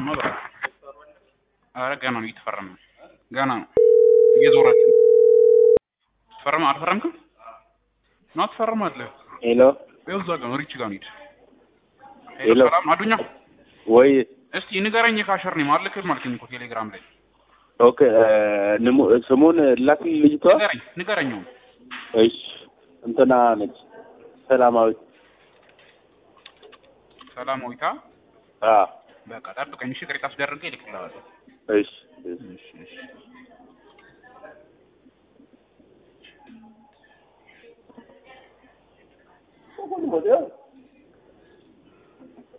ነው ብራ ኧረ ገና ነው እየተፈረመ ነው ገና ነው እየዞራችሁ ነው ፈረም አልፈረምክም ና ትፈርማለህ ሄሎ ይኸው እዛ ጋር ነው ሪች ጋር ነው ሂድ ሄሎ ሄሎ። ሰላም አዱኛ ወይ እስቲ ንገረኝ ካሸር ነው ማልክም አልከኝ እኮ ቴሌግራም ላይ ኦኬ ንሙ- ስሙን ላክል ልጅቷ ንገረኝ ንገረኝ አሁን እሺ እንትና ነች ሰላማዊት ሰላማዊታ አ በቃ ጠብቀኝ እሺ ቅሬታ አስደርጌ እልክልሃለሁ እሺ እሺ እሺ እሺ ወዲያ